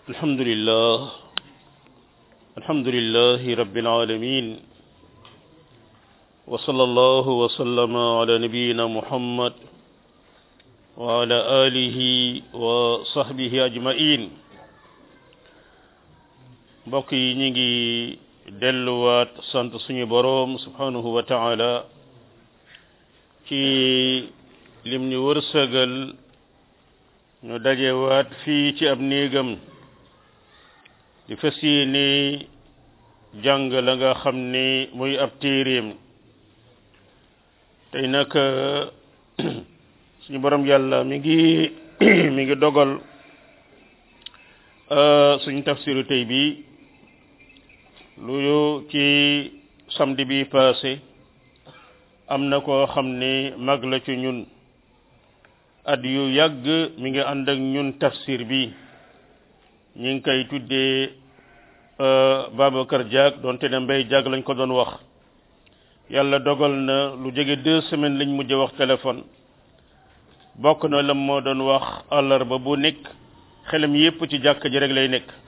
الحمد لله الحمد لله رب العالمين وصلى الله وسلم على نبينا محمد وعلى آله وصحبه أجمعين mbokk yi ñu ngi delluwaat sant suñu boroom subhanahu wa taala ci lim ñu wërsëgal ñu dajewaat fii ci ab néegam di fas yéene jàng la nga xam ne muy ab téeréem tey nag suñu borom yàlla mi ngi mi ngi dogal suñu tafsiru tey bi lu ci samedi bi passé am na koo xam ne mag la ci ñun at yu yàgg mi ngi ànd ak ñun tafsir bi ñi ngi koy tuddee Babacar Diak doonte ne Mbay Diak lañ ko doon wax yàlla dogal na lu jege deux semaines lañ mujj wax téléphone bokk na lam moo doon wax àllarba bu nekk xelam yépp ci jàkk ji rek lay nekk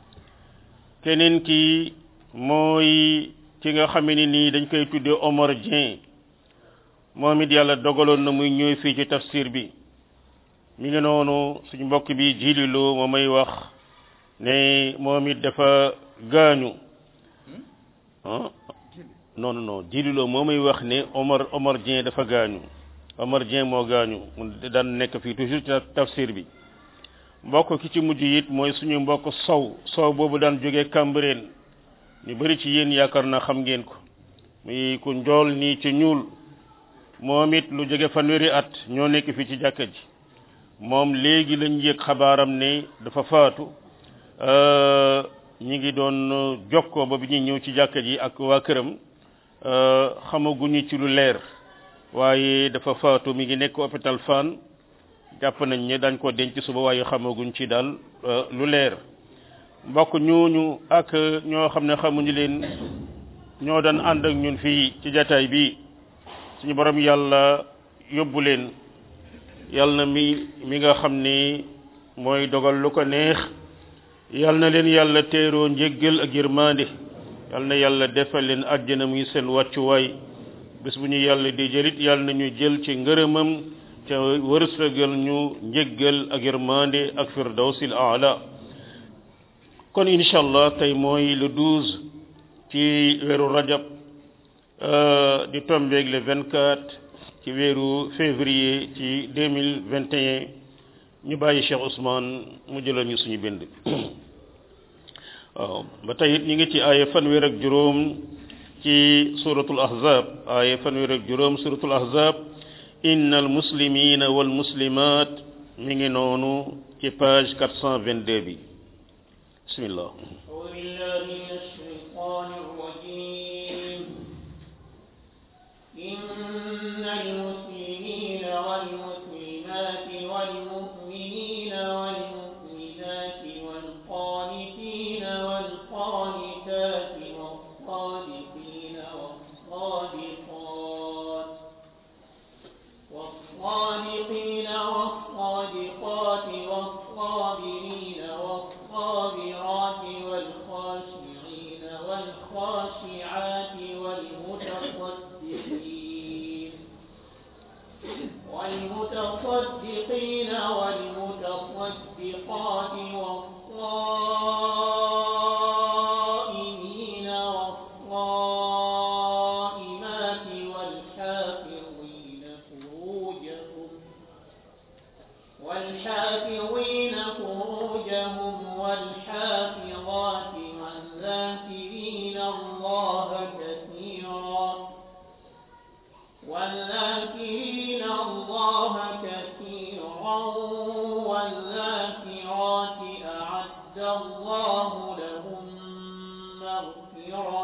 keneen ki mooy ki nga xame ni nii dañ koy tuddee Omar Dieng moom it yàlla dogaloon na muy ñëw fii ci tafsir bi mi ngi noonu suñu mbokk bi jililoo moo may wax ne moom it dafa gaañu ah non non jililoo moo may wax ne Omar Omar Dieng dafa gaañu Omar Dieng moo gaañu mu daan nekk fii toujours ci tafsir bi mbokk ki ci mujj it mooy suñu mbokk sow sow boobu daan jógee Cambérène ñu bari ci yéen yaakaar naa xam ngeen ko muy ku njool nii ci ñuul moom it lu jóge fanweeri at ñoo nekk fii ci jàkka ji moom léegi lañ yëg xabaaram ne dafa faatu ñi ngi doon jokkoo ba bi ñuy ñëw ci jàkka ji ak waa këram xamaguñu ci lu leer waaye dafa faatu mi ngi nekk hôpital Fann jàpp nañ ne dañ ko denc suba waaye xamaguñ ci daal lu leer mbokk ñooñu ak ñoo xam ne xamuñu leen ñoo daan ànd ak ñun fii ci jataay bi suñu borom yàlla yóbbu leen yàlla na mi mi nga xam ni mooy dogal lu ko neex yàlla na leen yàlla teeroo njéggal ak yërmande yàlla na yàlla defal leen àjjana muy seen wàccuwaay bés bu ñu yàlla di jëlit yàlla na ñu jël ci ngërëmam te wërsëgal ñu njéggal ak yërmande ak firdawsil aala kon incha allah tey mooy le douze ci weeru rajab di tombeeg le 24 ci weeru février ci 2021 ñu bàyyi Cheikh Ousmane mu jëlal ñu suñu bind waaw ba tey it ñu ngi ci aaya fanweer ak juróom ci suratul ahzab aaya fanweer ak juróom suratul ahzab innal muslimina wal muslimat mi ngi noonu ci page 422 bi bismillah إن المسلمين والمسلمات والمؤمنين والمؤمنات والقانتين والقانتات والصادقين والصادقات والصادقين والصادقات والصابرين والصابرات والخاشعين والخاشعات والمتصدقين والمتصدقين والمتصدقات والصائمين والصائمات والحافظين فروجهم والحافظين فروجهم والحافظات والذاكرين الله كثيرا والذاكرين الله كثيرا والذاكرات أعد الله لهم مغفرة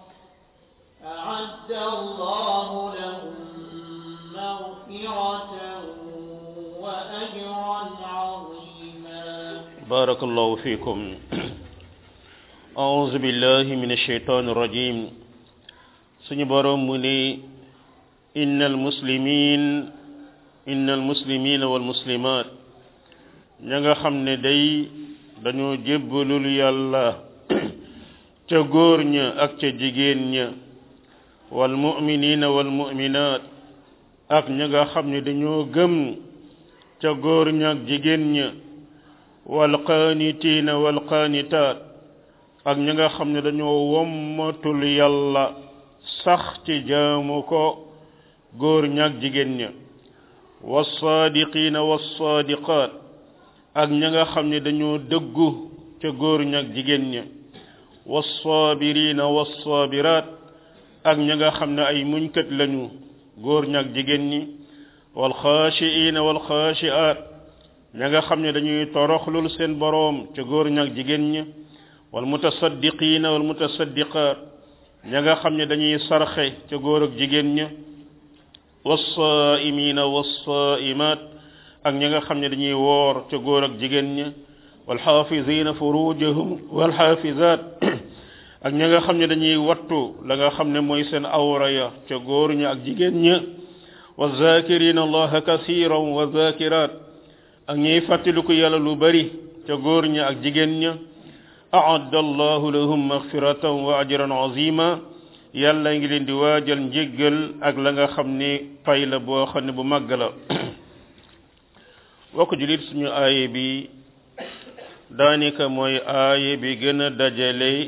أعد الله لهم مغفرة وأجرا عظيما بارك الله فيكم أعوذ بالله من الشيطان الرجيم سنبرم مني إن المسلمين إن المسلمين والمسلمات ña nga xam ne day dañoo jébbalul yàlla ca góor ña ak ca jigéen ña wal mu'minina wal mu'minaat ak ña nga xam ne dañoo gëm ca góor ña ak jigéen ña wal qaanitiina wal qaanitaat ak ña nga xam ne dañoo wommatul yàlla sax ci jaamu ko góor ña ak jigéen ña wassaadiqiina wassaadiqaat ak ña nga xam ne dañoo dëggu ca góor ña ak jigéen ña wassaabiriina wassaabiraat ak ña nga xam ne ay muñkat lañu góor ña ak jigéen ñi walxaashiina walxaashiaat ña nga xam ne dañuy toroxlul seen boroom ca góor ña ak jigéen ña walmutasaddiqiina walmutasaddiqaat ña nga xam ne dañuy sarxe ca góor ak jigéen ña wassaa'imiina wassaa'imaat ak ña nga xam ne dañuy woor ca góor ak jigéen ña walxaafiziina furujahum walxaafizaat ak ña nga xam ne dañuy wattu la nga xam ne mooy seen awra ya ca góor ña ak jigéen ña wa zakirina allaha kasiran wa zakirat ak ñuy fàttaliku yàlla lu bari ca góor ña ak jigéen ña aadda allahu lahum magfiratan wa ajran azima yàlla ngi leen di waajal njéggal ak la nga xam ne pay la boo xam ne bu màgg la bokk julit suñu aaye bi daanaka mooy aaye bi gën a dajale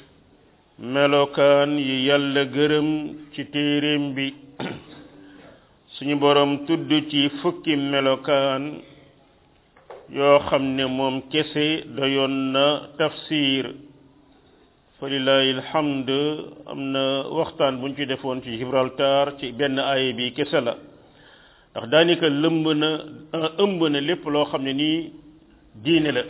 melokaan yi yàlla gërëm ci téeréem bi suñu borom tudd ci fukki melokaan yoo xam ne moom kese doyoon na tafsir fa lillahi alhamd am na waxtaan buñ ci defoon ci Gibraltar ci benn aaya bi kese la ndax daanaka lëmb na ëmb na lépp loo xam ne nii diine la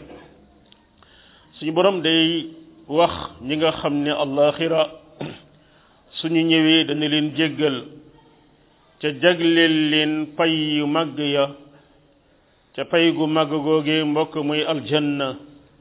suñu borom day wax ñi nga xam ne allaxira suñu ñëwee dana leen jéggal ca jagleel leen pay yu màgg ya ca pay gu màgg googee mbokk muy aljanna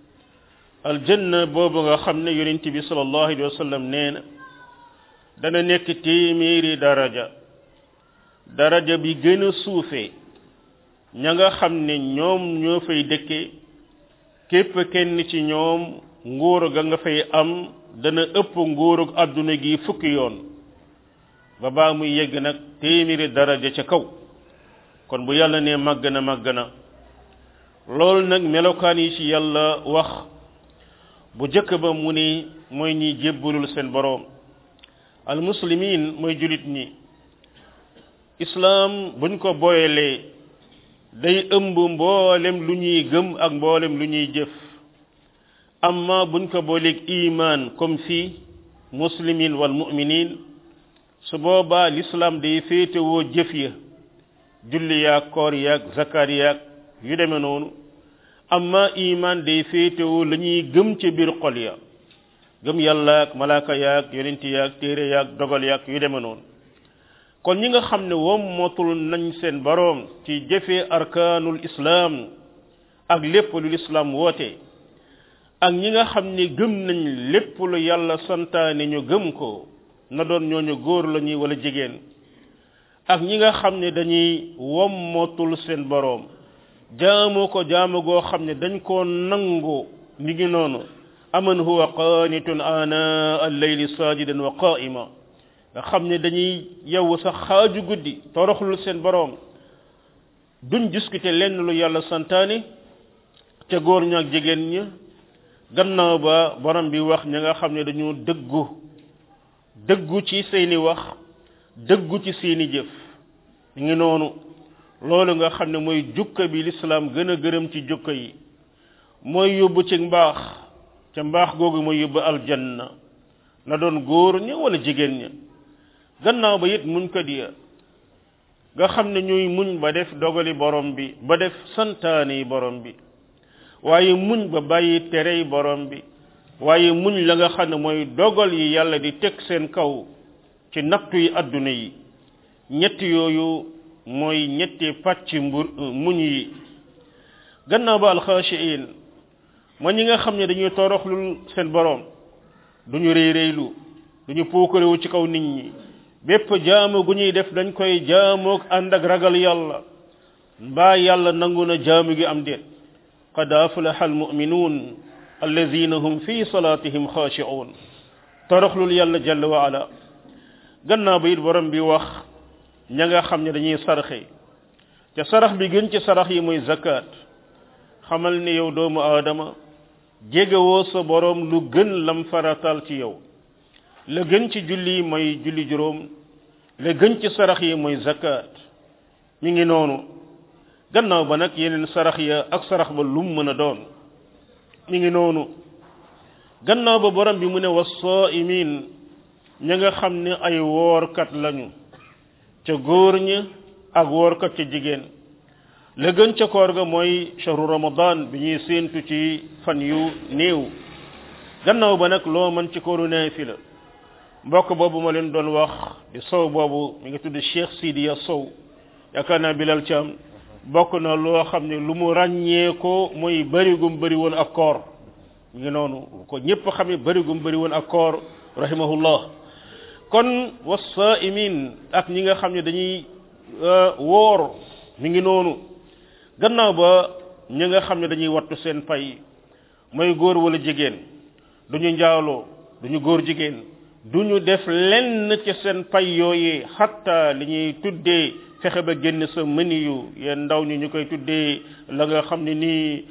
aljanna boobu nga xam ne yonent bi sallallahu alayhi wa sallam nee na dana nekk téeméeri daraja daraja bi gën a suufee ña nga xam ne ñoom ñoo fay dëkke képp kenn ci ñoom nguur ga nga fay am dana ëpp nguurug àdduna gi fukki yoon ba baa muy yegg nag téeméeri daraja ca kaw kon bu yàlla ne màgg na màgg na loolu nag melokaan yi ci yàlla wax bu jëkk ba mu ni mooy ñi jébbalul seen boroom al muslimin mooy julit ñi islaam buñ ko boyelee day ëmb mboolem lu ñuy gëm ak mboolem lu ñuy jëf amma buñ ko booleeg iman comme fii muslimin wal mu'minin su boobaa l'islam day féetewoo jëf ya julli yaag koor yaag zakat yaag yu demee noonu amma iman day féetewoo la ñuy gëm ca biir xol ya gëm yàlla ak malaaka yaag yonent yaag téere yaag dogal yaag yu demee noonu kon ñi nga xam ne wom motul nañ seen boroom ci jëfee arkaanul islaam ak lépp lu lislaam woote ak ñi nga xam ne gëm nañ lépp lu yàlla santaane ñu gëm ko na doon ñooñu góor la ñuy wala jigéen ak ñi nga xam ne dañuy wommotul seen boroom jaamu ko jaamu goo xam ne dañ koo nangu ni ngi noonu aman huwa qanitun ana al-layli sajidan wa qa'ima nga xam ne dañuy yow sax xaaju guddi toroxlul seen boroom duñ discuter lenn lu yàlla santaane ca góor ña ak jigéen ña gannaaw ba borom bi wax ña nga xam ne dañoo dëggu dëggu ci seeni wax dëggu ci seeni jëf ñu ngi noonu loolu nga xam ne mooy jukka bi lislaam gën a gërëm ci jukka yi mooy yóbbu ci mbaax ca mbaax googu mooy yóbbu aljanna na doon góor ña wala jigéen ña gannaaw ba it muñ ko diya nga xam ne ñuy muñ ba def dogali borom bi ba def santaane yi borom bi waaye muñ ba bàyyi terey borom bi waaye muñ la nga xam ne mooy dogal yi yàlla di teg seen kaw ci nattu yi adduna yi ñett yooyu mooy ñetti pàcc mbur muñ yi gannaaw ba alxaashiin ma ñi nga xam ne dañuy toroxlul seen borom duñu réy réylu duñu puukarewu ci kaw nit ñi bépp jaamu gu ñuy def dañ koy jaamoog ànd ak ragal yàlla mbaa yàlla nangu na jaamu gi am déet qad aflaha almuminuun alladina hum fi salatihim xaashi'uun toroxlul yàlla jalla wa ala gannaaw ba it borom bi wax ña nga xam ne dañuy saraxe te sarax bi gën ci sarax yi mooy zakat xamal ni yow doomu aadama jegewoo sa borom lu gën lam faratal ci yow la gën ci julli mooy julli juróom la gën ci sarax yi mooy zakat mi ngi noonu gannaaw ba nag yeneen sarax ya ak sarax ba lum mën a doon mi ngi noonu gannaaw ba borom bi mu ne was-sa'imin ña nga xam ne ay woorkat lañu ca góor ña ak woorkat ca jigéen la gën ca koor ga mooy shahru ramadan bi ñuy séentu ci fan yu néew gannaaw ba nag loo mën ci kooru naafila mbokk boobu ma leen doon wax di sow boobu mi ngi tudd Cheikh Sidiya Sow yaakaar naa Bilal Thiam bokk na loo xam ne lu mu ràññee ko mooy bërigum bëri woon ak koor mi ngi noonu ko ñëpp xam ne bërigum bëri woon ak koor rahimahullah kon wasaimin ak ñi nga xam ne dañuy woor mi ngi noonu gannaaw ba ñi nga xam ne dañuy wattu seen pay mooy góor wala jigéen duñu njaaloo duñu góor jigéen duñu def lenn ci seen pay yooyee xatta li ñuy tuddee fexe ba génn sa mëni yu yéen ndaw ñi ñu koy tuddee la nga xam ne nii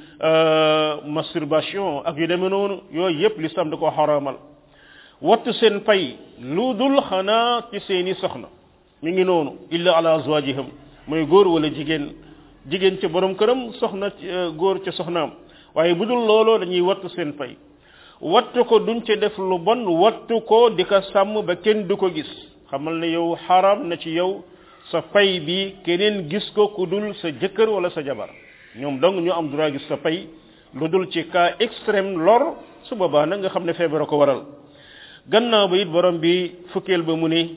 masturbation ak yu demee noonu yooyu yépp l'islam da ko xaraamal wattu seen pay lu dul xanaa ci seeni soxna mi ngi noonu illa ala azwajihim mooy góor wala jigéen jigéen ca borom këram soxna góor ca soxnaam waaye bu dul looloo dañuy wattu seen pay wattu ko duñ ca def lu bon wattu ko di ko sàmm ba kenn du ko gis xamal ne yow xaram na ci yow sa pay bi keneen gis ko ku dul sa jëkkër wala sa jabar ñoom dong ñu am droit gis sa pay lu dul ci cas extrême lor su boobaa nag nga xam ne feebar ko waral gannaaw ba it borom bi fukkeel ba mu ne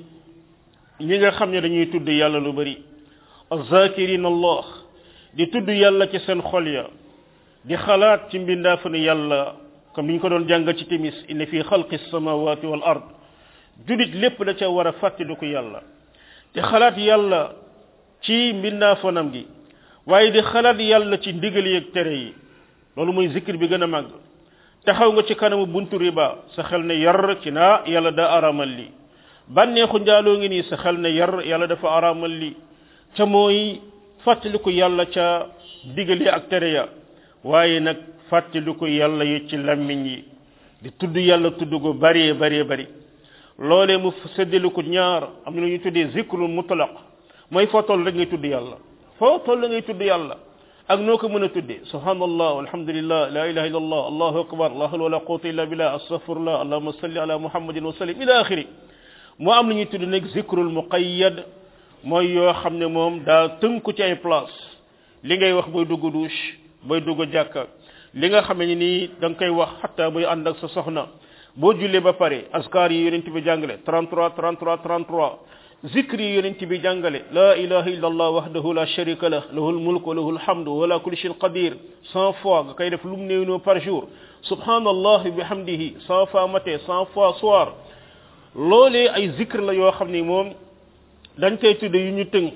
ñi nga xam ne dañuy tudd yàlla lu bari azakirin allah di tudd yàlla ci seen xol ya di xalaat ci mbindaafanu yàlla comme ni ñu ko doon jàngal ci timis inna fi xalqi samawati wal ard julit lépp da ca war a fàttaliku yàlla di xalaat yàlla ci mbindaafanam gi waaye di xalaat yàlla ci ndigal yi ak tere yi loolu mooy zikir bi gën a màgg taxaw nga ci kanamu buntu riba sa xel ne yar ci naa yàlla daa aramal li bànneexu njaaloo ngi nii sa xel ne yar yàlla dafa aramal li ca mooy fàttaliku yàlla ca ndigal yi ak tere ya waaye nag fàttaliku yàlla yi ci lammiñ yi di tudd yàlla tudd gu bari bari bari loolee mu séddale ko ñaar am na lu ñu tuddee zikrul mutlaq mooy foo toll rek ngay tudd yàlla foo toll ngay tudd yàlla ak noo ko mën a tuddee subhanallah walhamdulillah la ilaha illa allah allahu akbar la hawla wala quwwata illa billah astaghfirullah allahumma salli ala muhammadin wa sallim ila akhiri moo am lu ñuy tudd nag zikrul muqayyad mooy yoo xam ne moom daa tënku ci ay place li ngay wax booy dugg douche booy dugg jàkka li nga xam ne nii da nga koy wax xatta booy ànd ak sa soxna boo jullee ba pare askar yi yonent bi jàngale 33 33 33 zikri yi yonent bi jàngale la ilaha illa allah wahdahu la sharika lah lahul mulk wa lahul hamdu wa la kulli shay'in qadir 100 fois nga koy def lu mu néew par jour subhanallah bihamdihi 100 fois matin 100 fois soir loolee ay zikr la yoo xam ni moom dañ koy tudde yu ñu tënk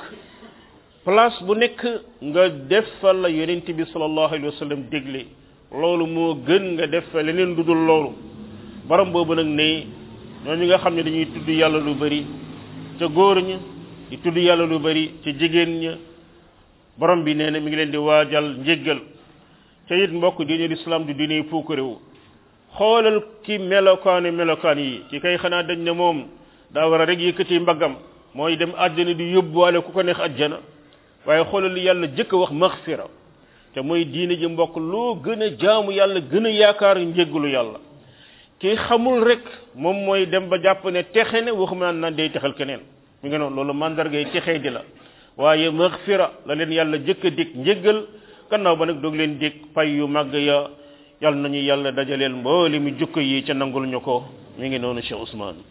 place bu nekk nga def fa la yonent bi sallallahu alayhi wa sallam dégle loolu moo gën nga def fa leneen lu dul loolu borom boobu nag ne ñooñu nga xam ne dañuy tudd yàlla lu bari ca góor ña di tudd yàlla lu bari ca jigéen ña borom bi nee na mi ngi leen di waajal njéggal ca it mbokk diine l'islam du diine puukarewu xoolal ki melokaane melokaan yi ki kay xanaa dañ ne moom daa war a rek yëkkati mbaggam mooy dem àjjana di yóbbuwaale ku ko neex àjjana waaye xoolal li yàlla jëkk a wax maxfira te mooy diine ji mbokk loo gën a jaamu yàlla gën a yaakaar njéggalu yàlla ki xamul rek moom mooy dem ba jàpp ne texe ne waxuma naan naan day texal keneen mi nga noonu loolu mandargay texee di la waaye maxfira la leen yàlla jëkk a dig njéggal gannaaw ba nag doog leen dig pay yu màgg ya yàlla nañu yàlla dajaleel mbooli mi jukko yi ca nangul ñu ko mi ngi noonu Cheikh Ousmane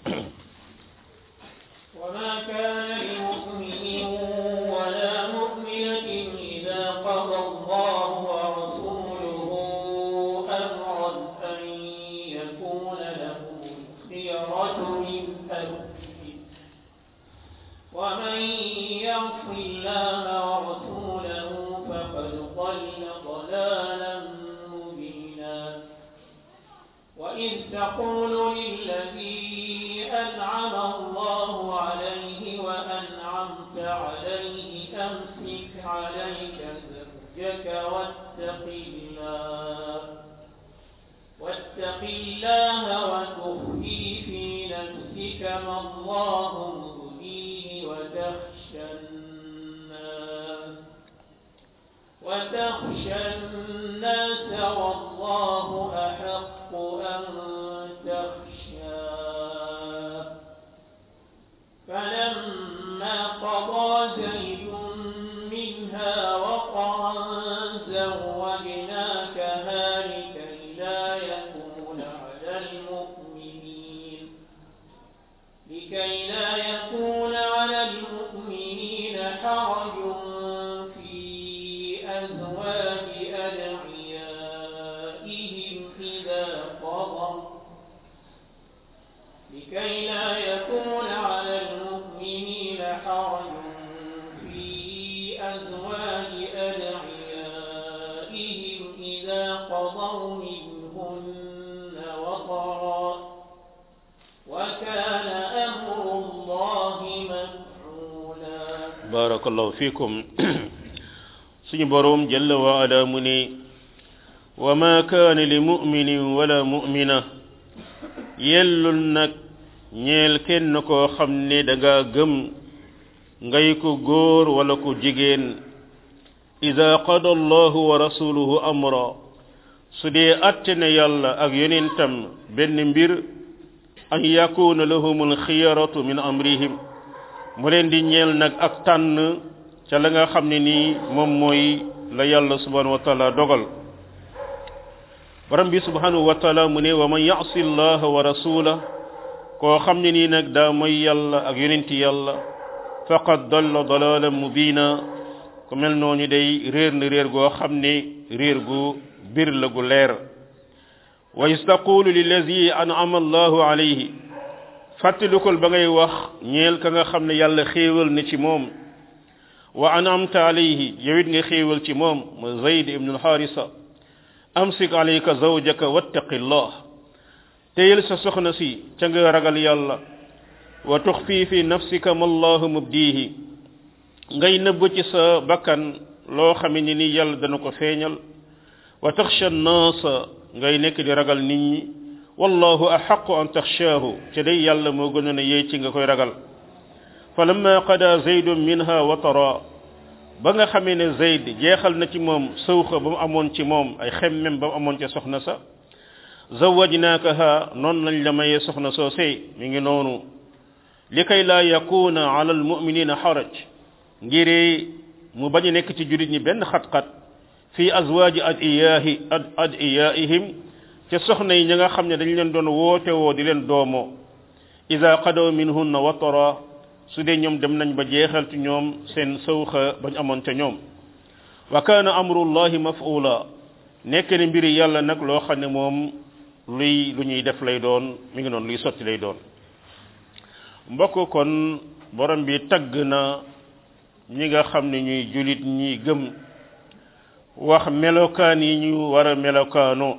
وما كان لمؤمن ولا مؤمنة إذا قضى الله ورسوله أمرا أن يكون لهم الخيرة من أمره ومن يعص الله ورسوله فقد ضل ضلالا وإذ تقول للذي أنعم الله عليه وأنعمت عليه أمسك عليك زوجك واتق الله واتق الله وتخفي في نفسك ما الله مبديه وتخشى الناس وتخشى الناس والله أحق أن تخشاه فلما قضى زيد منها وقرا زوجناكها لكي لا يكون على المؤمنين لكي لا يكون على المؤمنين حرج في أزواج أدعيائهم إذا قضوا لكي لا يكون على المؤمنين حرج في أزواج أدعيائهم إذا قضوا منهن وطرا وكان أمر الله مفعولا barakallahu fikum suñu boroom jalla wa ala mu ne wa ma kaana li muminin wala mumina yellul nag ñeel kenn koo xam ne da nga gëm ngay ko góor wala ko jigéen ida qada allahu wa rasuluhu amra su dee atte ne yàlla ak yonentam benn mbir an yakuna lahum alxiyaratu min amrihim mu leen di ñeel nag ak tànn ca la nga xam ne nii moom mooy la yàlla subhanahu wa taala dogal borom bi subhanahu wa taala mu ne wa man yasi allaha wa rasula koo xam ne nii nag daa mooy yàlla ak yonenti yàlla faqad dalla dalalan mubina ku mel noonu day réer na réer goo xam ne réer gu bir la gu leer wa istaqulu lillazi an'ama allahu alayhi fàttalikul ba ngay wax ñeel ka nga xam ne yàlla xéewal na ci moom wa an'amta alayhi yow it nga xéewal ci moom ma zayd ibnu alxaarisa amsik alayka zawjaka wattaqillah téyel sa soxna si ca nga ragal yàlla wa tuxfi fi nafsika ma allahu mubdihi ngay nëbb ci sa bakkan loo xame ni ni yàlla dana ko feeñal wa taxsha naasa ngay nekk di ragal nit ñi wallahu axaqu an taxshaahu ca day yàlla moo gënoon a yey ci nga koy ragal fa lamma qada zaydun minha watara ba nga xamee ne zayd jeexal na ci moom sëwxa ba mu amoon ci moom ay xemmem ba mu amoon ca soxna sa zawajnaakaha noonu lañ la mayee soxna soosey mi ngi noonu li kay laa yakuna ala almuminina xaraj ngir mu bañ a nekk ci jurit ñi benn xat-xat fi azwaaji adiyaahi ad adiyaihim ca soxna yi ña nga xam ne dañ leen doon woote woo di leen doomoo ida qadaw minhunna watara su dee ñoom dem nañ ba jeexal ci ñoom seen sawxa bañ amoon ca ñoom wa kaana amrullahi maf'ula nekk ne mbiri yàlla nag loo xam ne moom luy lu ñuy def lay doon mi ngi noonu luy sotti lay doon mbokk kon borom bi tagg na ñi nga xam ne ñuy julit ñi gëm wax melokaan yi ñu war a melokaanoo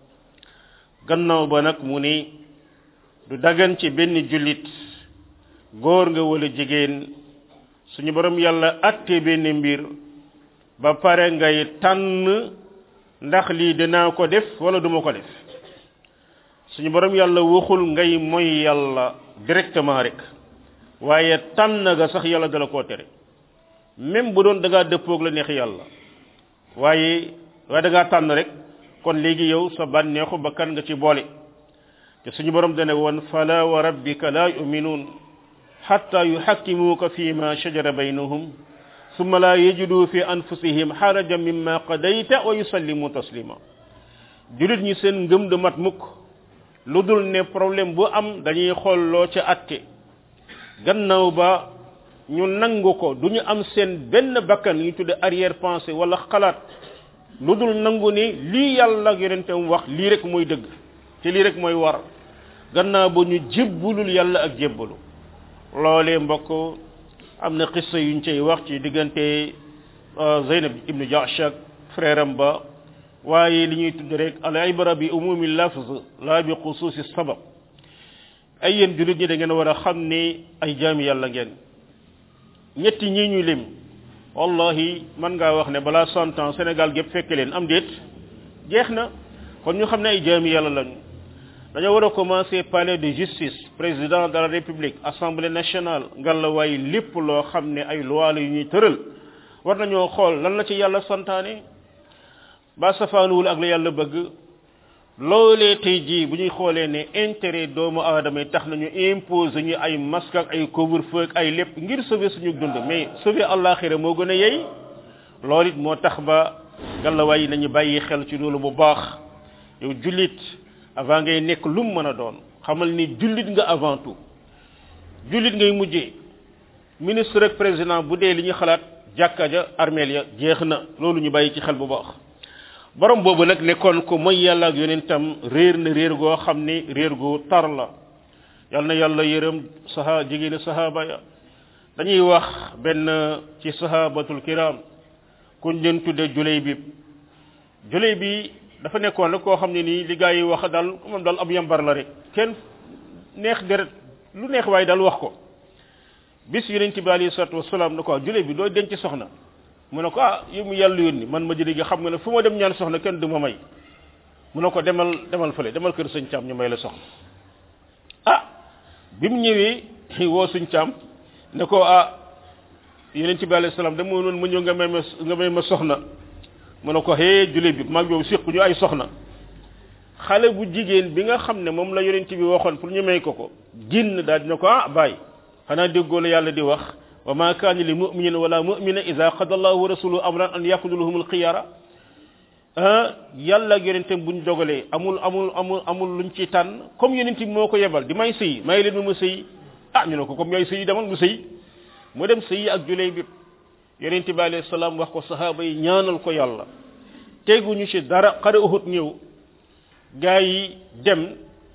gannaaw ba nag mu ni du dagan ci benn jullit góor nga wala jigéen suñu borom yàlla atte benn mbir ba pare ngay tànn ndax lii dinaa ko def wala duma ko def suñu borom yàlla waxul ngay moy yàlla directement rek waaye tànn ga sax yàlla dala koo tere même bu doon da ngaa dëppoog la neex yàlla waaye waaye da ngaa tànn rek kon léegi yow sa bànneexu bakkan nga ci boole te suñu borom dane woon fala wa rabbika la yuminuun xatta yuxakkimuuka fi ma shajara baynahum summa la yajidu fi anfusihim xarajan mimma qadayta wa yusallimu taslima julit ñi seen ngëm du mat mukk lu dul ne problème bu am dañuy xool loo ca atte gannaaw ba ñu nangu ko du ñu am seen benn bakkan ñu tudde arrière pensée wala xalaat lu dul nangu ni lii yàlla ak yonentam wax lii rek mooy dëgg te lii rek mooy war gannaaw ba ñu jébbulul yàlla ak jébbalu loolee mbokk am na xissa yuñ cay wax ci diggante Zeynab ibnu Jahsh ak frère am ba waaye li ñuy tudd rek al ibra bi umumi lafz la bi xusuusi sabab ay yéen jullit ñi da ngeen war a xam ne ay jaami yàlla ngeen ñetti ñii ñu lim wallahi man ngaa wax ne balaa cent ans Sénégal gépp fekke leen am déet jeex na kon ñu xam ne ay jaami yàlla lañu dañoo war a commencer palais de justice président de la république assemblée nationale ngalawaay lépp loo xam ne ay loi la yu ñuy tëral war nañoo xool lan la ci yàlla santaane ba safaanuwul ak la yàlla bëgg loolee tey jii bu ñuy xoolee ne intérêt doomu aadama yi tax nañu imposer ñu ay masque ak ay couvre-feu ak ay lépp ngir sauver suñu dund mais sauver àllaaxira moo gën a yey loolu it moo tax ba ngalawaay yi nañu bàyyi xel ci loolu bu baax yow jullit avant ngay nekk lu mu mën a doon xamal ni jullit nga avant tout jullit ngay mujjee ministre ak président bu dee li ñu xalaat jàkka ja armeel ya jeex na loolu ñu bàyyi ci xel bu baax borom boobu nag nekkoon ko mooy yàlla ak yonentam réer na réer goo xam ni réer gu tar la yal na yàlla yërëm saha jigéeni sahaba ya dañuy wax benn ci sahabatul kiram kuñ leen tudde juley bi juley bi dafa nekkoon rek koo xam ne nii li gaa yi wax daal moom daal ab yambar la rek kenn neex deret lu neex waaye daal wax ko bis yonent bi alayhi salatu wasalaam ne ko juley bi doo denc soxna mu ne ko ah yow mu yàlla yónni man ma jëlee gi xam nga ne fu ma dem ñaan soxna kenn du ma may mu ne ko demal demal fële demal kër sëñ Caam ñu may la soxna ah bi mu ñëwee woo sëñ Caam ne ko ah yonent bi alayhi salaam dama noonu ma ñëw nga may ma nga may ma soxna mu ne ko hee jule bi maag yow séq ñu ay soxna xale bu jigéen bi nga xam ne moom la yonent bi waxoon pour ñu may ko ko génn daal dina ko ah bàyyi xanaa déggoo la yàlla di wax wa ma kaana li muminin wala mumina ida qada allahu wa rasuluhu amran an yakunu alxiyara yàlla ak yonentam buñ dogalee amul amul amul amul luñ ci tànn comme yonent bi moo ko yebal di may sëy may leen ma ma sëy ah ñu ne ko comme yaay sëy demal mu sëy mu dem sëy ak juley bi yonent bi alayhi salaam wax ko sahaaba yi ñaanal ko yàlla teguñu ci dara xare uhud ñëw gaa yi dem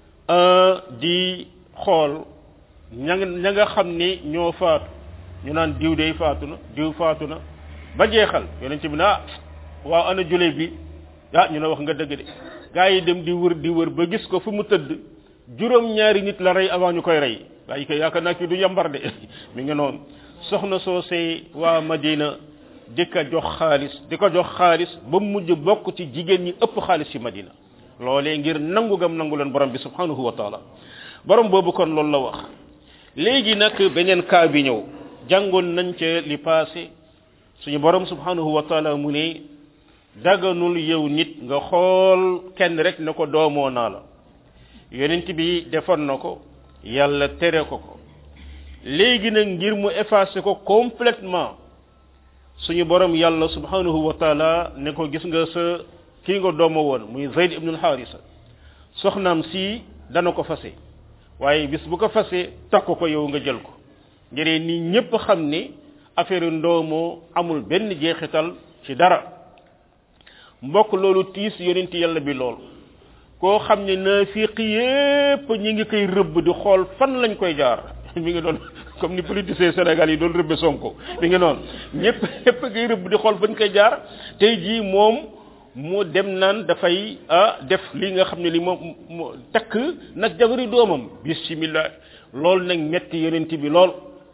di xool ña ña nga xam ni ñoo faatu ñu naan diw dey faatu na diw faatu na ba jeexal yonent bi ne ah waaw ana juley bi ah ñu ne wax nga dëgg de gaa yi dem di wër di wër ba gis ko fu mu tëdd juróom ñaari nit la rey avant ñu koy rey waaye kay yaakaar naa kii du yambar de mi ngi noonu soxna soosee waa Madina di ko jox xaalis di ko jox xaalis ba mu mujj bokk ci jigéen ñi ëpp xaalis ci Madina loolee ngir nangu gam nangu leen borom bi subhanahu wa taala borom boobu kon loolu la wax léegi nag beneen kaa bi ñëw jàngoon nañ ca li passé suñu borom subhanahu wa taala mu ne daganul yow nit nga xool kenn rek ne ko doomoo naa la yonent bi defoon na ko yàlla tere ko ko léegi nag ngir mu effacer ko complètement suñu borom yàlla subhanahu wa taala ne ko gis nga sa kii nga doomo woon muy zayd ibnul harisa soxnaam si dana ko fase waaye bis bu ko fase takk ko yow nga jël ko ngir ni ñépp xam ni affaire ndoomoo amul benn jeexital ci dara mbokk loolu tiis yonent yàlla bi lool koo xam ne naafiq yépp ñi ngi koy rëbb di xool fan lañ koy jaar mi ngi doon comme ni politiciens Sénégal yi doon rëbbe Sonko mi ngi noonu ñëpp ñëpp koy rëbb di xool fañ koy jaar tey jii moom mu dem naan dafay ah def li nga xam ne li moom mu takk nag jabari doomam bismillah loolu nag metti yonent bi lool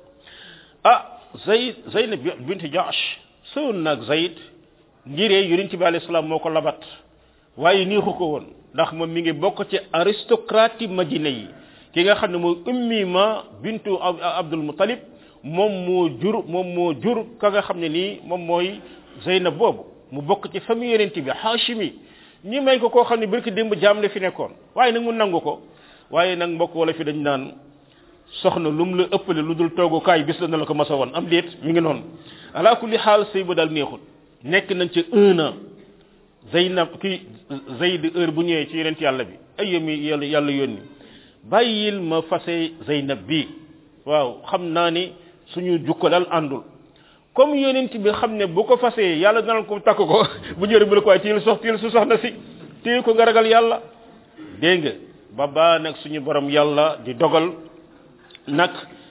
ah Zayd Zaynab bint Jaash sëwoon nag Zayd ngiree yonent bi alayhi salaam moo ko labat waaye niixu ko woon ndax moom mi ngi bokk ci aristocrate yi Madina yi ki nga xam ne mooy ummi ma bintu Abdul Muttalib moom moo jur moom moo jur ka nga xam ne nii moom mooy Zeynab boobu mu bokk ci famille yonent bi Hashimi ñi may ko koo xam ne barki démb jaam la fi nekkoon waaye nag mu nangu ko waaye nag mbokk wala fi dañ naan soxna lu mu la ëppale lu dul toogukaay bis la na la ko masa woon am déet mi ngi noonu ala kulli xaal sëy ba daal neexul nekk nañ ci un an Zeynab ki Zayd heure bu ñëwee ci yonent yàlla bi ay yemi yàlla yàlla yónni bàyyil ma fase Zeynab bi waaw xam naa ni suñu jukko daal àndul comme yonent bi xam ne bu ko fasee yàlla dana ko takk ko bu ñëwee bu la ko waaye téyel sox téyel su soxna si téye ko nga ragal yàlla dégg nga ba baa nag suñu borom yàlla di dogal nag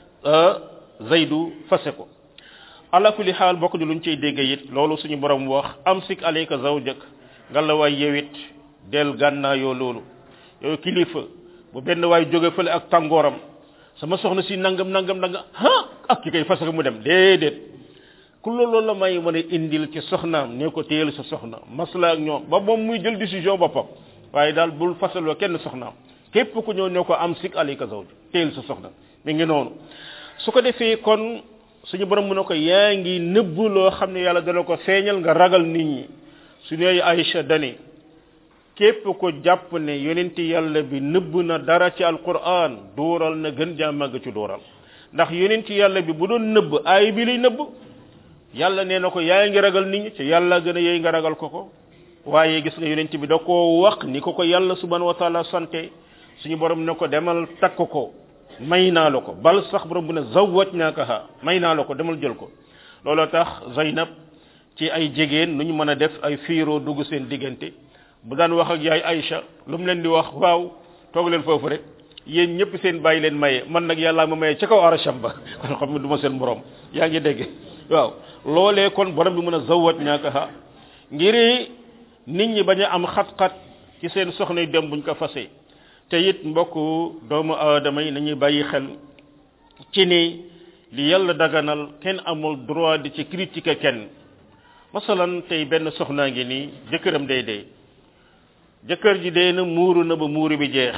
Zaydu fase ko ala kulli xaal bokk di luñ ciy dégg it loolu suñu borom wax amsik alayka zawjak nga la waay yewit del gànnaayoo loolu yow kilifa bu benn waay jóge fële ak tàngooram sama soxna si nangam nangam nangam ah ak ki koy fas mu dem déedéet ku loolu la may mën a indil ci soxnaam ne ko téyel sa soxna masla ak ñoom ba moom muy jël décision boppam waaye daal bul fasaloo kenn soxnaam képp ku ñëw ne ko am sik alika zawj téyel sa soxna mi ngi noonu su ko defee kon suñu borom mu ne ko yaa ngi nëbb loo xam ne yàlla dana ko feeñal nga ragal nit ñi su ne Aïcha dani képp ko jàpp ne yonenti yàlla bi nëbb na dara ci alquran dooral na gën jaa màgg ci dooral ndax yonenti yàlla bi bu doon nëbb aay bi lay nëbb yàlla nee na ko yaa ngi ragal nit ñi ci yàlla gën a yey nga ragal ko ko waaye gis nga yonent bi da koo wax ni ko ko yàlla subhanahu wa taala sante suñu borom ne ko demal takk ko may naa la ko bal sax borom bu ne zawwaj naaka ha may naa la ko demal jël ko looloo tax Zaynab ci ay jigéen nu ñu mën a def ay fiiroo dugg seen diggante bu daan wax ak yaay Aïcha lu mu leen di wax waaw toog leen foofu rek yéen ñëpp seen bàyyi leen maye man nag yàlla ma maye ca kaw arasham ba kon xam ne du ma seen borom yaa ngi dégg waaw loolee kon borom bi mën a zawwaj naaka ha ngir nit ñi bañ a am xat-xat ci seen soxna yi dem buñ ko fasee te it mbokk doomu aadama yi nañuy bàyyi xel ci ni li yàlla daganal kenn amul droit di ci critiquer kenn masalan tey benn soxnaa ngi nii jëkkëram day dee jëkkër ji dee na muuru na ba muuru bi jeex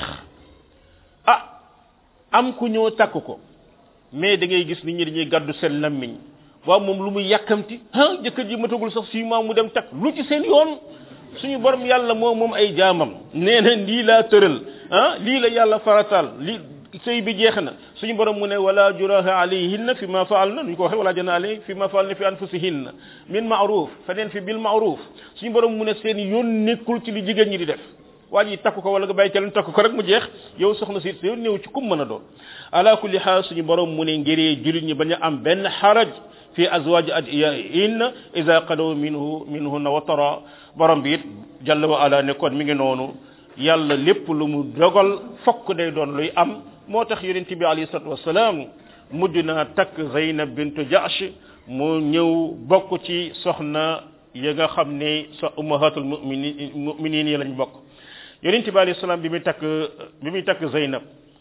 ah am ku ñëw takk ko mais da ngay gis nit ñi dañuy gàddu seen lammiñ waaw moom lu muy yàkkamti ah jëkkër ji matagul sax six mois mu dem takk lu ci seen yoon suñu borom yàlla moom moom ay jaamam nee na lii laa tëral ah lii la yàlla farataal li sëy bi jeex na suñu borom mu ne wala juraha alayhinna fi ma faalna ñu ko waxee wala jana alayhi fi ma faalna fi anfusihinna min ma'ruf feneen fi bil ma'ruf suñu borom mu ne seen yoon nekkul ci li jigéen ñi di def waa ji takk ko wala nga bàyyi ca lu takk ko rek mu jeex yow soxna si yow néew ci kum mën a doon ala kulli xaal suñu borom mu ne ngiree julit ñi bañ a am benn xaraj fi azwaji adiyahin ida qadaw minhu minhunna watara borom bi it jalla wa ala ne kon mi ngi noonu yàlla lépp lu mu dogal fokk day doon luy am moo tax yonent bi alayhi salatu wasalaam mujj naa takk Zaynab bintu Jahsh mu ñëw bokk ci soxna ya nga xam ne sa ummahatul muminin muminin yi lañ bokk yonent bi alayhi salaam bi muy takk bi muy takk Zaynab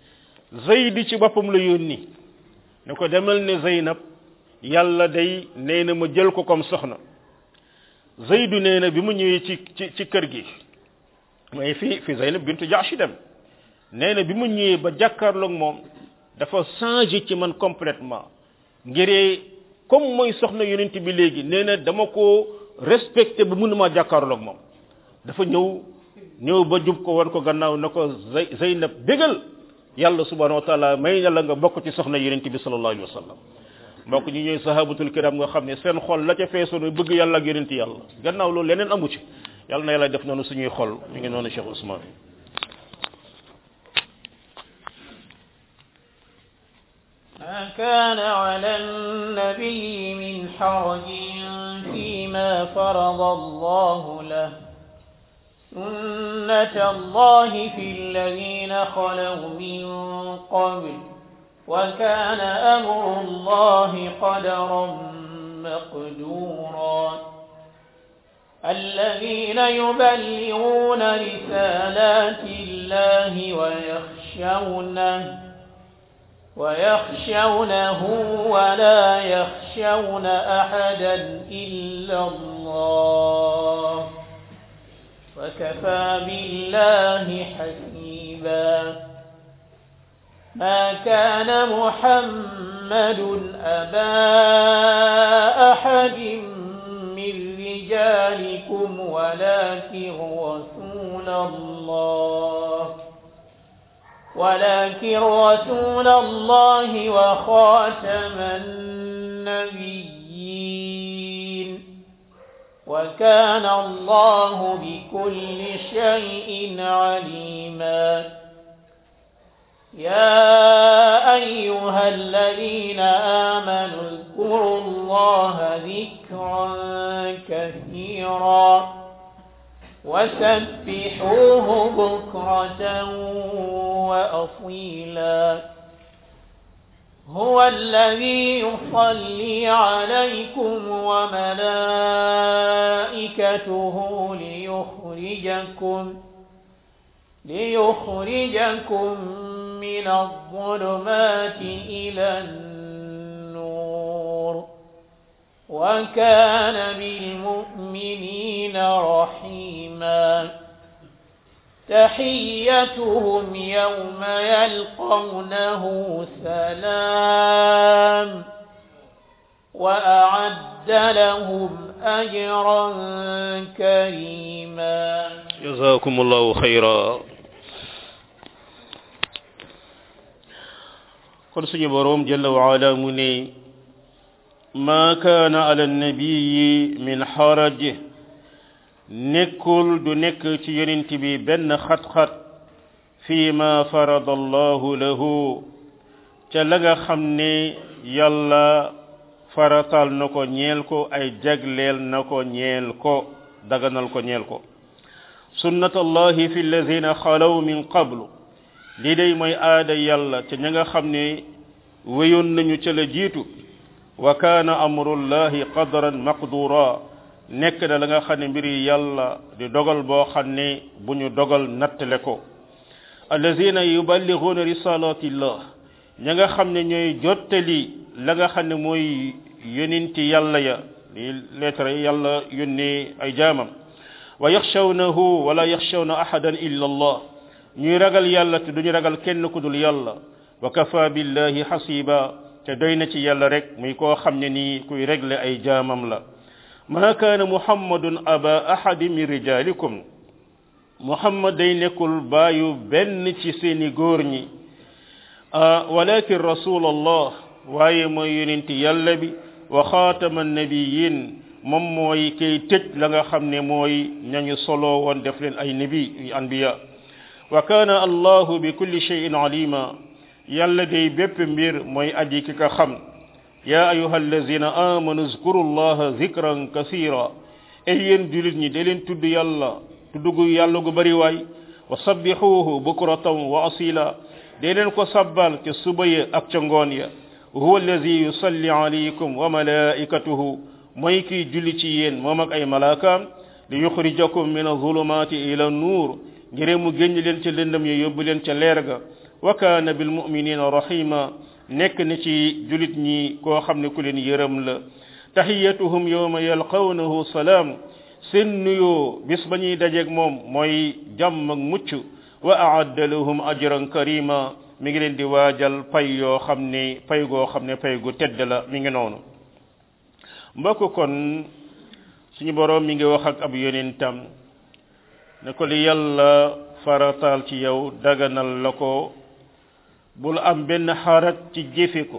Zaydi ci boppam la yónni ne ko demal ne Zaynab yàlla day nee na ma jël ko comme soxna Zaydu nee na bi mu ñëwee ci ci ci kër gi mooy fi fi Zaynab bintu Jahsh dem nee na bi mu ñëwee ba jàkkaarloog moom dafa changé ci man complètement ngiree comme mooy soxna yonent bi léegi nee na dama ko respecté ba mënuma jàkkaarloog moom dafa ñëw ñëw ba jub ko wan ko gannaaw na ko Zaynab bégal yàlla subhanahu wa taala may na la nga bokk ci soxna yonent bi sallallahu alayhi wa sallam mbokk ñi ñooy sahabatul kiram nga xam ne seen xol la ca feesoon bëgg yàlla ak yonent yàlla gannaaw loolu leneen amu ci yàlla na yàlla def noonu suñuy xol mi ngi noonu Cheikh Ousmane ما كان على النبي من حرج فيما فرض الله له سنة الله في الذين خلوا من قبل وكان أمر الله قدرا مقدورا الذين يبلغون رسالات الله ويخشونه ويخشونه ولا يخشون أحدا إلا الله وكفى بالله حسيبا ما كان محمد أبا أحد من رجالكم ولكن رسول الله ولكن رسول الله وخاتم النبيين وكان الله بكل شيء عليما يا أيها الذين آمنوا اذكروا الله ذكرا كثيرا وسبحوه بكرة وأصيلا هو الذي يصلي عليكم وملائكته ليخرجكم ليخرجكم من الظلمات إلى النور وكان بالمؤمنين رحيما تحيتهم يوم يلقونه سلام وأعد لهم أجرا كريما جزاكم الله خيرا kon suñu boroom jalla wa ala mu ne ma kaana ala nabiyi min xaraj nekkul du nekk ci yonent bi benn xat-xat fi ma farada allahu lahu ca la nga xam ne yàlla faratal na ko ñeel ko ay jagleel na ko ñeel ko daganal ko ñeel ko sunnat allahi fi alladina xalaw min qablu lii day mooy aada yàlla ca ña nga xam ne wéyoon nañu ca la jiitu wa kaana amrullahi qadran maqdura nekk na la nga xam ne mbiri yàlla di dogal boo xam ne bu ñu dogal nattale ko allazina yuballighuuna risalatillah ña nga xam ne ñooy jottali la nga xam ne mooy yonenti yàlla ya li lettre yàlla yónnee ay jaamam wa yaxshawnahu wala yaxshawna ahadan illa allah ñuy ragal yàlla te duñu ragal kenn ku dul yàlla wa kafa billahi hasiba te doy na ci yàlla rek muy koo xam ne nii kuy régler ay jaamam la ma kaana muhammadun aba ahadi min rijalikum muhammad day nekkul baayu benn ci seeni góor ñi walakin rasul allah waaye mooy yonenti yàlla bi wa xaatama nabiyin moom mooy kay tëj la nga xam ne mooy ñañu solo woon def leen ay nabi anbiya wa kaana allahu bi kulli shay'in alima yàlla day bépp mbir mooy aji ki ka xam ya ayuha allazina amanu zkuru llaha zikran kasira ay yéen julit ñi da leen tudd yàlla tudd gu yàlla gu bari waay wa sabbixuuhu bukratan wa asila dee leen ko sabbal ca suba ya ak ca ngoon ya huwa allazi yusalli alaykum wa malaikatuhu mooy kiy julli ci yéen moom ak ay malaakaam li yuxrijakum min azulumati ila nuur ngir mu génn leen ca lëndëm ya yóbbu leen ca leer ga wa kaana bil muminina rahima nekk na ci julit ñi koo xam ne ku leen yërëm la tahiyatuhum yawma yalqawnahu salaam seen nuyoo bis ba ñuy dajeeg moom mooy jàmm ak mucc wa aadda lahum ajran karima mi ngi leen di waajal pay yoo xam ne pay goo xam ne pay gu tedd la mi ngi noonu mbokk kon suñu boroom mi ngi wax ak ab yonentam ne ko li yàlla farataal ci yow daganal la ko bul am benn xarat ci jëfe ko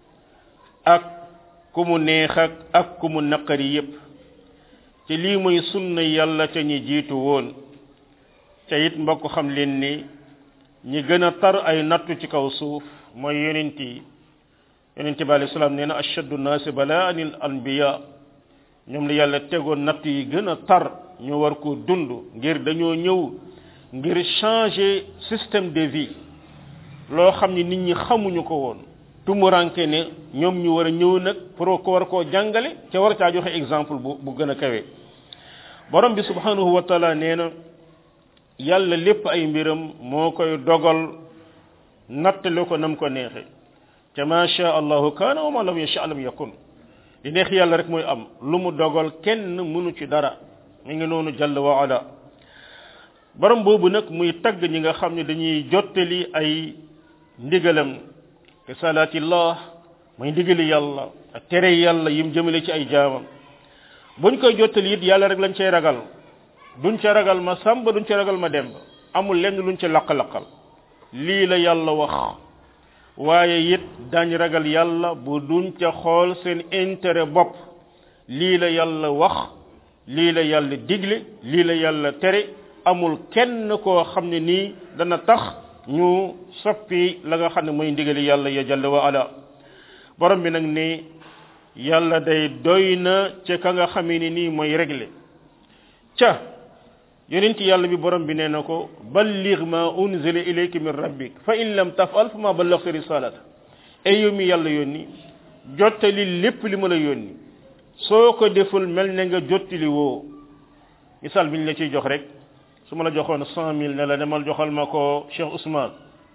ak ku mu neex ak ak ku mu naqari yépp te lii mooy sunna yàlla ca ñi jiitu woon te it mbokk xam leen ni ñi gën a tar ay nattu ci kaw suuf mooy yonent yi yonent bi alayhi salaam nee na ashaddu naasi balaa anil anbiya ñoom la yàlla tegoon natt yi gën a tar ñu war ko dund ngir dañoo ñëw ngir changer système de vie loo xam ni nit ñi xamuñu ko woon tumuranke ne ñoom ñu war a ñëw nag pour ko war koo jàngale ca war caa joxe exemple bu bu gën a kawe borom bi subhanahu wa taala nee na yàlla lépp ay mbiram moo koy dogal nattale ko nam ko neexe ca ma sha allahu kaana wa ma lam yasha lam yakun li neex yàlla rek mooy am lu mu dogal kenn mënu ci dara mi ngi noonu jàll wa ala borom boobu nag muy tagg ñi nga xam ne dañuy jottali ay ndigalam ke salaatillah muy ndigali yàlla ak tere yàlla yim jëmale ci ay jaamam buñ koy jottali it yàlla rek lañ cay ragal duñ ca ragal ma sàmba duñ ca ragal ma demb amul lenn luñ ca laq-laqal lii la yàlla wax waaye it dañ ragal yàlla bu duñ ca xool seen intérêt bopp lii la yàlla wax lii la yàlla digle lii la yàlla tere amul kenn koo xam ne nii dana tax ñu soppi la nga xam ne mooy ndigali yàlla ya jalla wa ala borom bi nag ne yàlla day doy na ca ka nga xamee ni nii mooy réglé ca yonent yàlla bi borom bi nee na ko balligh ma unzila ilayka min rabbik fa in lam tafal fa ma ballaghta risalata ay yow mi yàlla yónni jottali lépp li ma la yónni soo ko deful mel ne nga jottali woo misaal bi ñu la ciy jox rek su ma la joxoon cent mille ne la demal joxal ma ko Cheikh Ousmane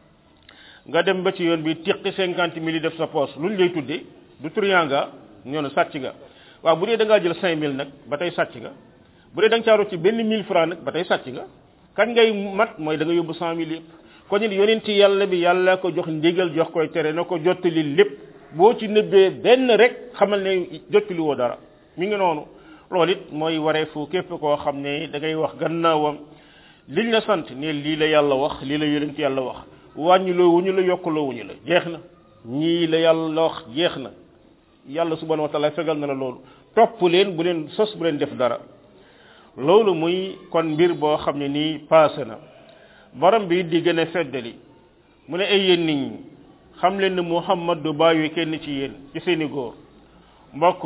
nga dem ba ci yoon bi tiqi cinquante mille yi def sa poche lu ñu lay tuddee du truand nga ñoo ne sàcc nga waaw bu dee da ngaa jël cinq mille nag ba tey sàcc nga bu dee da nga caaru ci benn mille franc nag ba tey sàcc nga kan ngay mat mooy da nga yóbbu cent mille yëpp kon it yonenti yàlla bi yàlla ko jox ndigal jox koy tere na ko jottali lépp boo ci nëbbee benn rek xamal ne jottali woo dara mi ngi noonu loolu it mooy wareefu képp koo xam ne da ngay wax gannaawam liñ la sant ne lii la yàlla wax lii la yonent yàlla wax wàññiloo wuñu la yokkuloo wuñu la jeex na ñii la yàlla wax jeex na yàlla subhanahu wa taala fegal na la loolu topp leen bu leen sos bu leen def dara loolu muy kon mbir boo xam ne nii paase na borom bi di gën a feddali mu ne ay yéen nit ñi xam leen ne muhammad du bàyyi kenn ci yéen ci seeni góor mbokk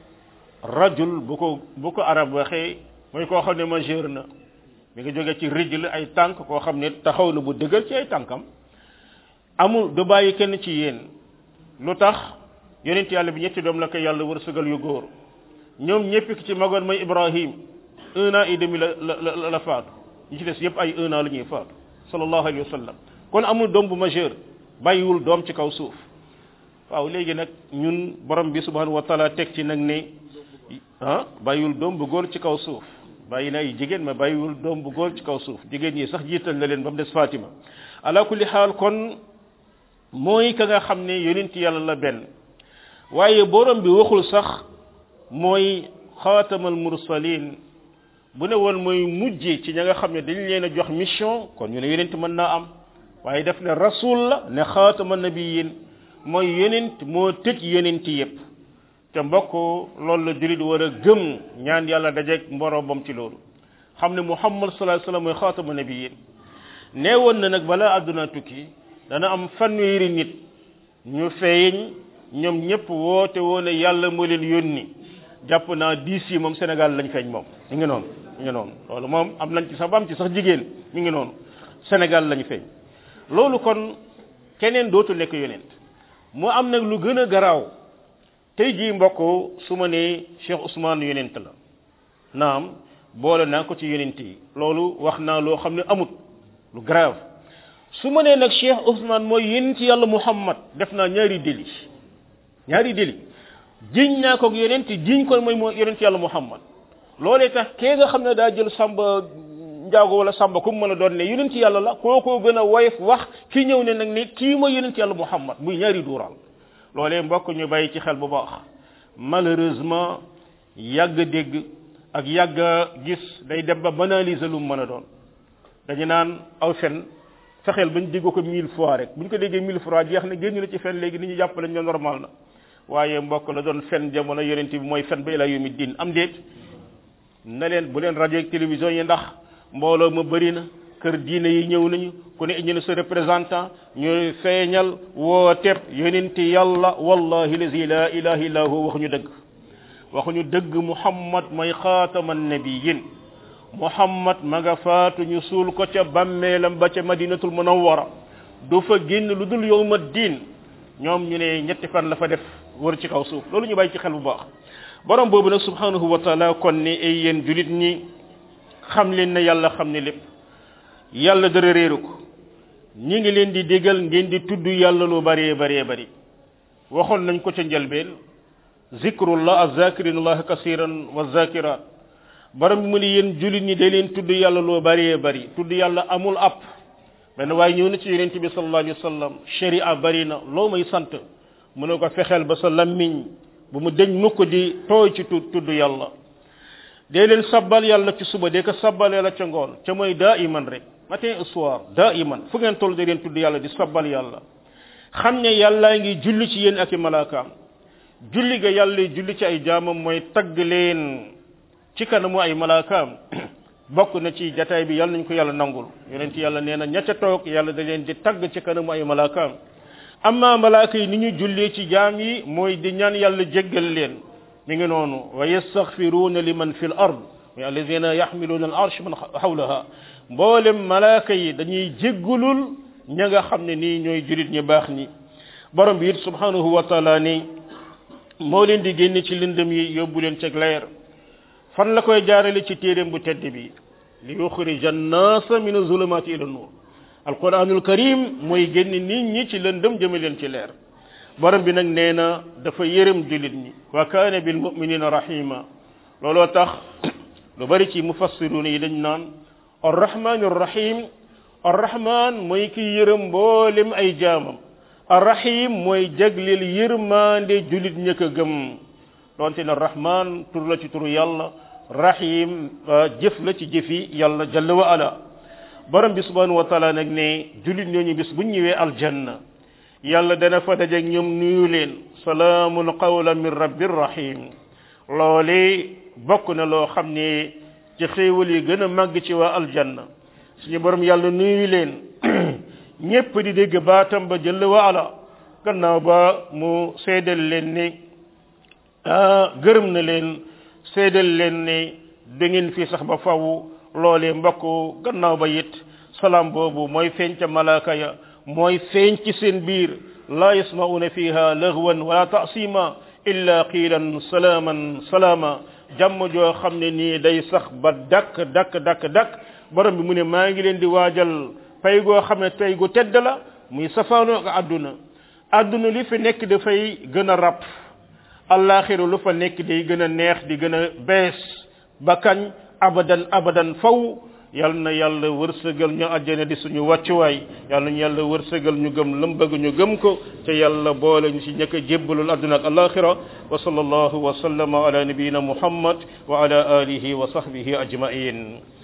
rajul bu ko bu ko arab waxee mooy koo xam ne majeur na mi ngi jóge ci rijl ay tànk koo xam ne taxaw na bu dëgër ci ay tànkam amul du bàyyi kenn ci yéen lu tax yonent yàlla bi ñetti doom la ko yàlla wërsëgal yu góor ñoom ñëpp ki ci magoon mooy ibrahim un an et demi la la la faatu ñi ci des yëpp ay un an la ñuy faatu sallallahu alayhi wa sallam kon amul doom bu majeur bàyyiwul doom ci kaw suuf waaw léegi nag ñun borom bi subhanahu wa taala teg ci nag ne ah bàyyiwul doom bu góor ci kaw suuf bàyyi na ay jigéen ma bàyyiwul doom bu góor ci kaw suuf jigéen ñi sax jiital na leen ba mu des Fatima ala kulli xaal kon mooy ka nga xam ne yonent yàlla la benn waaye borom bi waxul sax mooy xaatamal mursalin bu ne woon mooy mujj ci ña nga xam ne dañ leen a jox mission kon ñu ne yonent mën naa am waaye def ne rasul la ne xaatama nabiyin mooy yonent moo tëj yonent yépp te mbokk loolu la julit war a gëm ñaan yàlla dajeeg mboroomam ci loolu xam ne muhammad sallallahu alayhi wasallam mooy xaatama nabiyin nee woon na nag balaa àdduna tukki dana am fanweeri nit ñu feeñ ñoom ñëpp woote woon ne yàlla moo leen yónni jàpp naa diis yi moom Sénégal lañ feeñ moom mi ngi noonu mi ngi noonu loolu moom am nañ ci sax ba am ci sax jigéen mi ngi noonu Sénégal lañ feeñ loolu kon keneen dootul nekk yonent mu am nag lu gën a garaaw tey jii mbokk su ma nee Cheikh Ousmane yonent la naam boole naa ko ci yonent yi loolu wax naa loo xam ne amut lu grave su ma nee nag Cheikh Ousmane mooy yonent yàlla Muhammad def naa ñaari déli ñaari déli jiñ naa ko yonent jiñ ko mooy mooy yonent yàlla Muhammad loolee tax kee nga xam ne daa jël samba njaago wala samba ku mu mën a doon ne yonent yàlla la kookoo gën a woyof wax ki ñëw ne nag ne kii mooy yonent yàlla Muhammad muy ñaari duural loolee mbokk ñu bàyyi ci xel bu baax malheureusement yàgg dégg ak yàgg gis day dem ba banaliser lu mu mën a doon dañu naan aw fen fexeel bañ dégg ko mille fois rek buñ ko déggee mille fois jeex na génn na ci fen léegi ni ñu jàpp lañ ne normal na waaye mbokk la doon fen jamono yonent bi mooy fen ba ila yawmi din am déet na leen bu leen rajo ak télévision yi ndax mbooloo ma bëri na kër diine yi ñëw nañu ku ne indi na sa représentant ñu feeñal woo teb yonent yàlla wallahi lazi la ilaha illa hu waxuñu dëgg waxuñu dëgg muhammad mooy xaataman nabiyin muhammad ma nga faatu ñu suul ko ca bàmmeelam ba ca madinatul munawwara du fa génn lu dul yowma diin ñoom ñu ne ñetti fan la fa def wër ci kaw suuf loolu ñu bàyyi ci xel bu baax borom boobu nag subhanahu wa taala kon ne ay yéen julit ñi xam leen ne yàlla xam ne lépp yàlla dara réeru ko ñi ngi leen di digal ngeen di tudd yàlla lu bëree bëree bëri waxoon nañ ko ca njëlbeen zikrullah azakirinullah kasiran wa zakirat borom bi mu ne yéen julit ñi day leen tudd yàlla lu bëree bëri tudd yàlla amul app benn waaye ñëw na ci yonent bi sallallahu alayhi wa sallam sharia bëri na loo may sant mu ne ko fexeel ba sa lammiñ bu mu deñ mukk di tooy ci tudd tudd yàlla dee leen sabbal yàlla ci suba dee ko sabbalee la ca ngoon ca mooy daa iman rek matin et soir daa iman fu ngeen toll de leen tudd yàlla di sabbal yàlla xam ne yàllaa ngi julli ci yéen ak i malaakaam julli ga yàlla julli ci ay jaamam mooy tagg leen ci kanamu ay malaakaam bokk na ci jataay bi yàlla nañ ko yàlla nangul yonent yàlla nee na ña ca toog yàlla da leen di tagg ci kanamu ay malaakaam amma malaaka yi ni ñu jullee ci jaam yi mooy di ñaan yàlla jéggal leen mi ngi noonu wa yastaghfiruna liman fil ard wa alladhina yahmiluna al arsh man hawlaha mboolem malaaka yi dañuy jéggulul ña nga xam ne nii ñooy julit ñu baax ñi borom bi it subhanahu wa taala ni moo leen di génne ci lëndëm yi yóbbu leen ceg leer fan la koy jaarale ci téeréem bu tedd bi li yuxrija annaasa min azulumati ila nur alquranul karim mooy génne nit ñi ci lëndëm jëme leen ci leer borom bi nag nee na dafa yërëm julit ñi wa kaana bil muminina rahima looloo tax lu bari ci mufassiruna yi dañ naan arrahmanu rahim arrahman mooy ki yërëm mboolem ay jaamam arrahim mooy jagleel yërmande julit ña ko gëm donte ne rahman tur la ci turu yàlla rahim jëf la ci jëfi yàlla jalla wa ala borom bi subhanahu wa taala nag ne julit ñooñu bis bu ñëwee aljanna yàlla dana fa dajeeg ñoom nuyu leen salaamun qawlan min rabbir rahim loole bokk na loo xam ne ci xéewal yi gën a màgg ci waa aljanna suñu borom yàlla nuyu leen ñépp di dégg baatam ba jël wa ala gannaaw ba mu seedal leen ne ah gërëm na leen seedal leen ne da ngeen fi sax ba faw loolee mbokk gannaaw ba it salaam boobu mooy feeñ ca malaaka ya mooy feeñ ci seen biir la yasmauna fiha laghwan wala ta'sima illa qiilan salaaman salaama jàmm joo xam ne nii day sax ba dakk dakk dakk dakk borom bi mu ne maa ngi leen di waajal pay goo xam ne tey gu tedd la muy safaanoo ak àdduna àdduna li fi nekk dafay gën a ràpp allaaxiru lu fa nekk day gën a neex di gën a bees ba kañ abadan abadan faw yal na yàlla wërsëgal ñu àjjana di suñu wàccuwaay yal nañu yàlla wërsëgal ñu gëm lam bëgg ñu gëm ko te yàlla boole ñu ci ñëkk a jébbalul àdduna ak alaxira wa sallallahu wa sallama ala nabiyina muhammad wa ala alihi wa sahbihi ajmain